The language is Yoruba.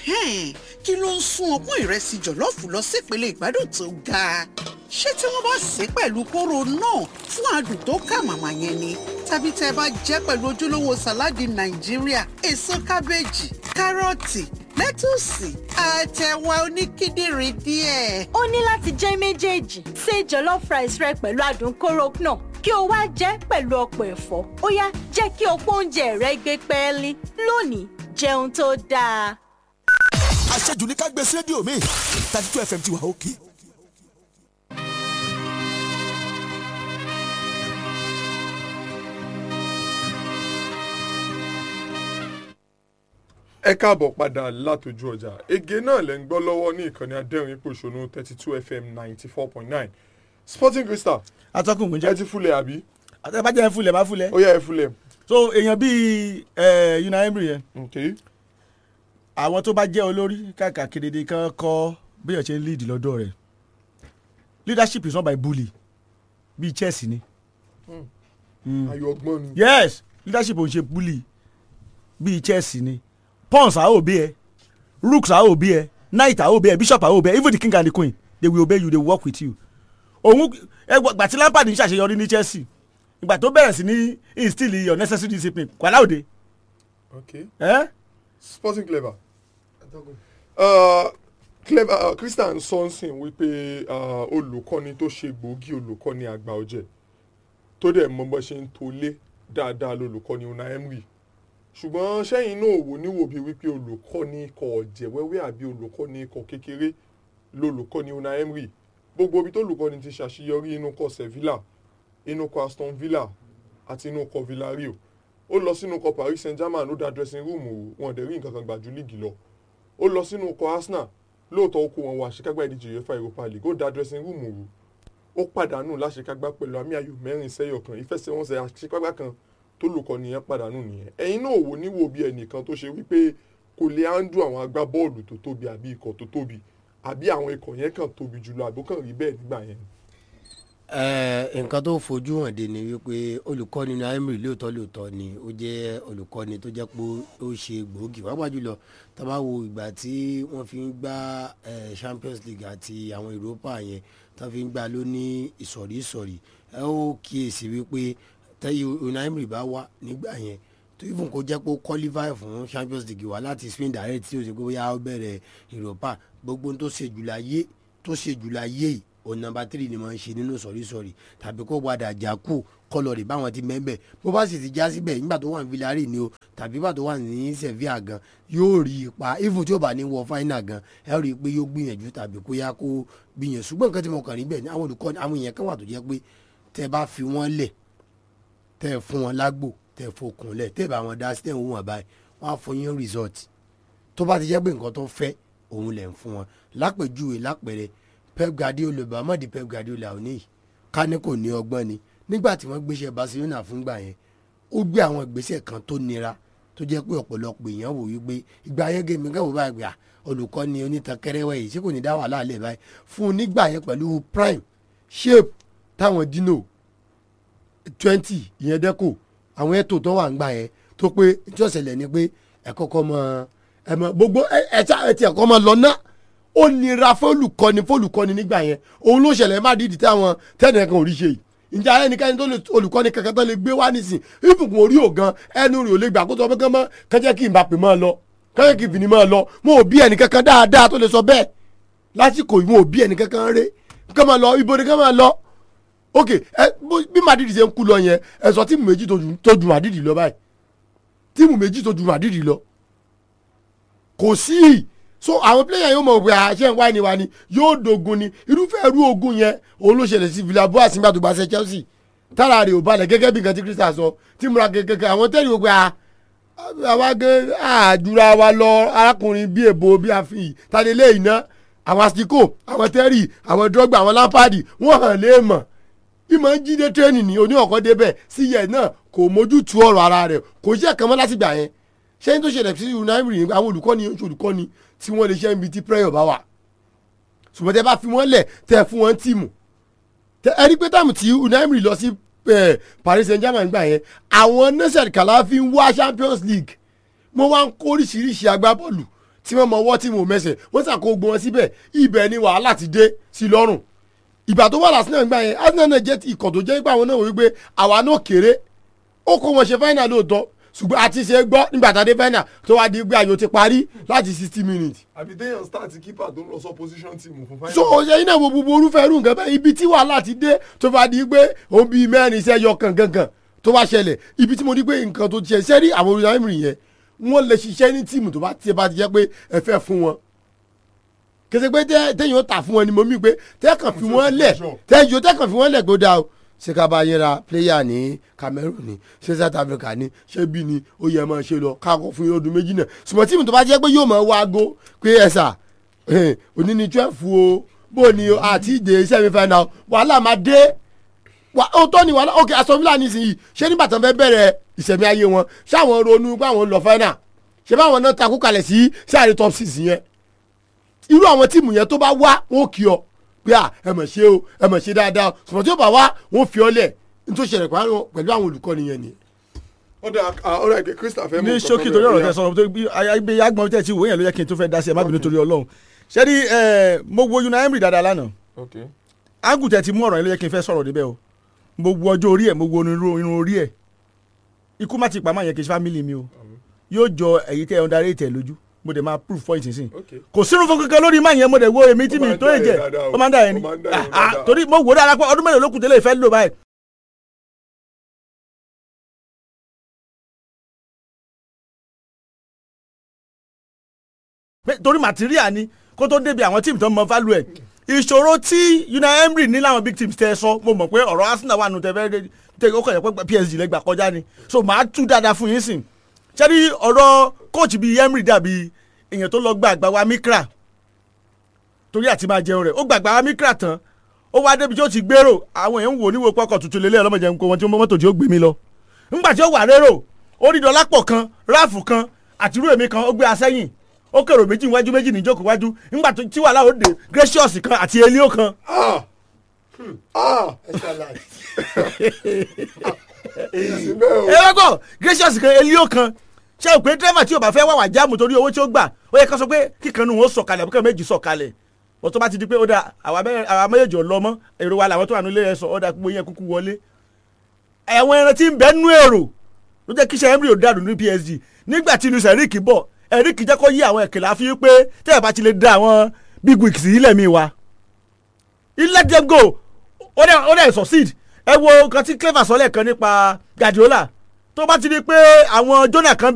Ẹ̀hẹ́n, kí ló ń sún ọpọ́n ìrẹsì jọ̀lọ́ọ̀fù lọ sípele ìgbádùn tó ga ṣé tí wọ́n bá sè é pẹ̀lú kóró náà fún adùn tó kà màmá yẹn ni tàbí tẹ́ ẹ bá jẹ́ pẹ̀lú ojúlówó sàláàdì nàìjíríà èso kábéèjì kárọ̀tì lẹ́tùsì àtẹ̀wà oníkíndìnrín díẹ̀. ó ní láti jẹ́ méjèèjì ṣe jollof rice rẹ pẹ̀lú adùn kóró náà kí o wá jẹ́ pẹ̀lú ọ̀pọ̀ ẹ̀fọ́ ó yá jẹ́ kí ọ̀pọ̀ oúnjẹ rẹ gbé pẹ́ẹ́lí lónìí jẹun tó dáa. àṣejù ní ká gbé sí rédíò mi thirty two fm ti wà òkè. ẹ káàbọ̀ padà látòjú ọjà ege náà lẹ́ ń gbọ́ lọ́wọ́ ní ìkànnì adẹ́rìn pòṣónú thirty two fm ninety four point nine sporting crystal atọ́kùn kò ẹ jẹ́ ti fúlẹ̀ àbí àtẹ̀bájẹ́ fúlẹ̀ má fúlẹ̀ ó yá ẹ fúlẹ̀ so èèyàn bíi ẹ̀ Unai Emery yẹn ok àwọn tó bá jẹ́ olórí káàkiri de kan kọ́ bí ẹ̀ ṣe ń lead lọ́dọ̀ rẹ̀ leadership is not by bully bíi Chelsea ni ayọ̀ ọgbọ́n ni yes leadership ò ń ṣe bully bíi Chelsea ni pawns a obey ẹ rooks a obey ẹ knight a obey ẹ bishop a obey ẹ even the king and the queen they will obey you they will work with you òun ẹgbà tí Lampard ń ṣàṣeyọrí ní Chelsea ìgbà tó bẹ̀rẹ̀ sí ní instill your necessary discipline kwalaude ok ẹ sporting clever uh, clever uh, christian sonsin wípé uh, olùkọ́ni tó ṣe gbòógì olùkọ́ni àgbà ọ̀jẹ̀ tó dẹ̀ mọ bó ṣe ń tolé dáadáa lolùkọ́ni Unai Emery ṣùgbọ́n sẹ́yìn náà wò níwò bíi wípé olùkọ́ni ikọ̀ ọ̀jẹ̀ wẹ́wẹ́ àbí olùkọ́ni ikọ̀ kékeré lolùkọ́ni Unai Emery gbogbo ibi tó olùkọ́ni ti ṣàṣeyọrí inú kọ Sevilla inú kọ Aston Villa àti inú kọ Villarreal ó lọ sínú kọ Paris Saint-Germain ó da dressing room wò wọn dẹ̀ rí nǹkan kan gbà ju líìgì lọ ó lọ sínú kọ Arsenal lóòótọ́ ó kó wọn wọ àṣekágbá ìdíje UEFA Europa League ó da dressing room wò ó pàdánù láṣekágbá pẹ̀lú àmì ayò mẹ́rin sẹ́yọ̀ kan ìfẹsẹ̀wọnsẹ̀ àṣekágbá kan tó lùkọ́ nìyẹn pàdánù nìyẹn ẹ̀yin náà wò níwò bí ẹnìkan tó ṣe wípé kò lè handle àwọn agbábọ́ọ̀lù tó tóbi àbí ikọ̀ tó tóbi àbí àwọn ikọ̀ yẹn kàn tóbi jùlọ àbó kàn rí bẹ́ẹ̀ nígbà yẹn. Ẹ, nǹkan tó fojú hàn dé ni wípé olùkọ́ni ní Emery lóòótọ́ lóòótọ́ ni ó jẹ́ olùkọ́ni tó jẹ́ pé ó ṣe gbòógì pàápàá jùlọ tá a bá wo ìgbà tí wọ́n fi ń gbá ẹ, Champions League àti àwọn Europa yẹn tó fi ń gbá ló ní ìsọ̀rí ìsọ̀rí ẹ ó kíyèsí wípé tẹ́yí Unai Emery bá wà nígbà yẹn tó even kó jẹ́ pé ó qualify fún Champions League wá láti Spain direct tí ó ṣe pé bóyá ó bẹ̀rẹ̀ Europa gbogbo ohun tó ṣe jù láyé tó ṣe jù láyé yìí òun nọ́mbà tírì ni mo ń ṣe nínú sọ̀rísọ̀rí tàbí kó padà já kú kọlọ̀rì báwọn ti mẹ́ńbẹ̀ bó bá sì ti já síbẹ̀ nígbà tó wà ní Villarreal ni o tàbí nígbà tó wà ní Sevilla gan yóò rí ipa even tí ó bá ní wọ final gan ẹ rí i pé yóò gbìyànjú tàbí kó yá kó gbìyànjú ṣùgbọ́n nǹkan tí mo kàn rí bẹ́ẹ̀ ni àwọn olùkọ́ àwọn èèyàn kan wà tó jẹ́ pé tẹ́ bá fi wọ́n lẹ̀ tẹ́ fún wọn lágbo tẹ́ fokùn lẹ̀ tẹ́ bá wọn dá sí tẹ́ ń wọ̀n báyìí wọ́n á fún yín result tó bá ti jẹ́ pé nǹkan tó fẹ́ òun lẹ̀ ń fún wọn lápèjúwe lápẹ̀rẹ̀ Pep Guardiola bàmọ́ di Pep Guardiola òní yìí ká ní kò ní ọgbọ́n ni nígbà tí wọ́n gbéṣẹ́ Barcelona fúngbà yẹn ó gbé àwọn ìgbésẹ̀ kan tó nira tó jẹ́ pé ọ̀pọ̀lọpọ̀ èèyàn wò wípé ìgbà ayé gèmí kẹ́wò bá gbà olùkọ́ni onítànkẹ́rẹ́wẹ̀ yìí tí kò ní dá wàhálà lẹ̀ báyìí fún un nígbà yẹn pẹ̀lú prime shape táwọn dino twenty ìyẹn dẹ́kò àwọn ètò tó wà ń gbà yẹn tó pé tí ó ṣẹlẹ̀ ni pé ẹ kọ́kọ́ mọ ẹ mọ gbogbo ẹ ẹ tí ẹ ti ẹ̀kọ́ mọ lọ ná ó nira fólùkọ́ni fólùkọ́ni nígbà yẹn òun ló ṣẹlẹ̀ má dídì táwọn tẹ́nì kan ò rí ṣe yìí ǹjẹ́ ẹnikẹ́ni tó lè olùkọ́ni kankan tó lè gbé wá nísìn ìbùkún orí ògan ẹnu rẹ̀ ò lè gbà kó sọ pé kán mọ́ kán jẹ́ kí n bá pè mọ́ ọ lọ kán jẹ́ kí n fìní mọ́ ọ lọ mo ò bí ẹnìkankan dáadáa tó lè sọ bẹ́ẹ̀ lásìkò yìí mo ò bí ẹnìkankan ré kán máa lọ ibo ni kán máa lọ ok ẹ bí Madrid ṣe ń kú lọ yẹn ẹ sọ tíìmù méjì tó ju Madrid lọ báyìí tíìmù méjì tó ju Madrid lọ kò sí so àwọn pílẹ̀yà yóò mọ̀ pé àṣẹ ń wá ni wa ni yóò dogun ni irúfẹ́ irú ogun yẹn òun ló ṣẹlẹ̀ sí Villarreal nígbà tó bá ṣe Chelsea tára rẹ̀ ò balẹ̀ gẹ́gẹ́ bí nǹkan tí Crystal sọ tí múra kẹ̀kẹ́ àwọn tẹ́lẹ̀ wò pé àwa gẹ́ àdúrà wa lọ arákùnrin bí èbó bí àfihàn tani lé iná àwọn asiko àwọn tẹ́rì àwọn drogba àwọn Lampard wọ́n hàn lé mọ̀ ìmọ̀ ń jíde tírẹ́nì ní oní ọ̀kọ́ débẹ̀ sí yẹ náà kò mójútu ọ̀rọ̀ ara rẹ̀ kò sí ẹ̀kan mọ́ látìgbà yẹn ṣé ní tó ṣẹlẹ̀ sí Unai Emery àwọn olùkọ́ni oṣù olùkọ́ni tí wọ́n lè ṣe ibi tí prayer bá wà ṣùgbọ́n tẹ́ bá fi wọ́n lẹ̀ tẹ́ fún wọn tíìmù ẹ rí pé táàmù tí Unai Emery lọ sí Paris Saint-Germain gbà yẹn àwọn nation kàlá fi ń wá Champions League mo wá ń kó oríṣiríṣi agbábọ́ọ̀lù tí wọ́n mọ ọwọ́ tí mo mẹsẹ̀ wọ́n ṣàkó gbọ́n wọn síbẹ̀ ibẹ̀ ni wàhálà ti dé sí lọ́rùn ìgbà tó wà lásìkò gbà yẹn arsenal náà jẹ́ ikọ̀ tó jẹ́ pé àwọn náà wò wípé àwa náà kéré ó kó wọn ṣe final lóòótọ́ ṣùgbọ́n àti ṣe gbọ́ nígbà tá a dé final tó wá di pé ayò ti parí láti sixty minutes àbí téèyàn start keeper tó ń lọ sọ position team fún final. so ṣe iná wo gbogbo orúfẹ́ irú nǹkan bẹ́ẹ̀ ibi tí wàhálà ti dé tó bá di pé òun bíi mẹ́rin iṣẹ́ yọ kankankan tó bá ṣẹlẹ̀ ibi tí mo di pé nǹkan tó ti ṣe sẹ́rí àwọn olùdarí ẹ̀mìrì yẹn wọ́n lè ṣiṣẹ́ ní tíìmù tó bá tiẹ̀ bá ti jẹ́ pé ẹ fẹ́ fún wọn kẹsẹ̀ pé tẹ́- téèyàn ó tà fún wọn ni mo mí pé tẹ́kàn fi wọ́n lẹ̀ tẹ́yọ̀ tẹ́kàn fi wọ́n lẹ̀ gbódà o ṣé ká bá yẹn ra pléyà ní Cameroon ni ṣé South Africa ni ṣé bí ni ó yẹ máa ṣe lọ káàkó fún ọdún méjì náà ṣùgbọ́n tíìmù tó bá jẹ́ pé yóò máa wá aago pé ẹ sà eh, òní ni twelve o bó ni o àti ìdè semi final wàhálà máa dé wà ó tọ́ ni wàhálà ok Aston Villa nísìnyí ṣé nígbà tán fẹ́ bẹ̀rẹ̀ ìṣẹ̀mí ayé wọn ṣáwọn ronú pé àwọn ń lọ final ṣé báwọn náà takú kalẹ̀ sí sáré top six yẹn irú àwọn tíìmù yẹn tó bá wá wọn ò kí ọ pé à ẹ mọ̀ ṣe o ẹ mọ̀ ṣe dáadáa o ṣùgbọ́n tí ó bá wá wọn ò fi ọ lẹ̀ nítorí ṣẹlẹ̀ pẹ̀lú pẹ̀lú àwọn olùkọ́ni yẹn ni. ọ̀dà ọ̀dà ìkẹ́ Crystal fẹ́ mú ní nǹkan ṣókí kan torí ọ̀rọ̀ bẹ́ẹ̀. tẹ sọ̀rọ̀ torí bí ayé agbọ̀n tẹ̀ tí wò yẹn ló yẹ kí n tó fẹ́ dá sí ẹ má bínú torí ọlọ́run ṣé ní ẹ mo wo Unai Emery dáadáa lánàá ok ágùn tẹ̀ ti mú ọ̀rọ̀ yẹn ló yẹ kí n fẹ́ sọ̀rọ̀ débẹ̀ o mo wo ọjọ́ orí ẹ̀ mo wo irun irun orí ẹ̀ ikú má ti pàmò yẹn kì í ṣe fámìlì mi o yóò jọ ẹ̀yí tẹ́ ẹ̀ ń darí ìtẹ̀ lójú mo dẹ̀ máa proof point sísìn ok kò sínú fún kankan lórí máa yẹn mo dẹ̀ wo èmi tí Ó mi máa ń tó dá lè yẹn jẹ dáadáa o. ó máa ń dà yẹn ni Ó máa ń dá yẹn Ah, ah, dáadáa. torí mo wò ó dára pé ọdún mélòó ló kù tẹ́lẹ̀ ìfẹ́ lò báyìí pé torí material ni kó tó débi àwọn tíìmù tó ń mọ value ẹ̀ ìṣòro tí Unai Emery ní láwọn big teams tẹ sọ mo mọ̀ pé ọ̀rọ̀ Arsenal wà nù tẹ fẹ́ tẹ ó kàn yẹ pé PSG lẹ́gbàá kọjá ni so màá tú dáadáa fún yín sìn ṣẹ́ni ọ̀rọ̀ coach bíi Emery dàbí èèyàn tó lọ gba àgbà wa Mikra torí àti máa jẹun rẹ̀ ó gbàgbà wa Mikra tán ó wá débi tí ó ti gbèrò àwọn èèyàn ń wò níwò pọkàn tuntun lélẹ̀ ọlọ́mọdé nǹkan wọn tí mọ́tò tí ó gbé mi lọ ńgbà tí ó wà rérò ó rí dọ́lápọ̀ kan ráàfù kan àtirú èmi kan ó gbé asẹ́yìn ó kèrò méjì níwájú méjì níjókòó wájú ńgbà tó- tí wàhálà ó dé gracious kan àti elio kan ah hmm, ah èyí bẹ́ẹ̀ o ẹ wá gbọ́ gracious kan elio kan ṣé o pé dírẹ́fà tí o bá fẹ́ wà wà jáàmù torí owó tí ó gbà ó yẹ ká sọ pé kíkan nù ó sọ̀kalẹ̀ àbúkẹ́ méjì sọ̀kalẹ̀ wọ́n tó bá ti di pé ó dà àwa mẹ́- àwa méjèèjì ò lọ mọ́ èrò wa làwọn tó wà nílé ẹ̀ sọ ó dà gbogbo yẹn kúkú wọlé àwọn ẹran tí ń bẹ nú èrò ló jẹ́ kíṣẹ́ Emery ò dànù ní PSG nígbà tí Luis Enrique bọ̀ Enrique jẹ́ kó yí àwọn ẹ̀kẹ́lẹ́ àfi pé tẹ́ ẹ̀ bá ti lè da àwọn big wigs yìí lẹ́mí wa he let them go ó dẹ̀ ó dẹ̀ succeed ẹ wo nǹkan tí clever sọ lẹ́ẹ̀kan nípa Guardiola tó bá ti di pé àwọn Jonah kan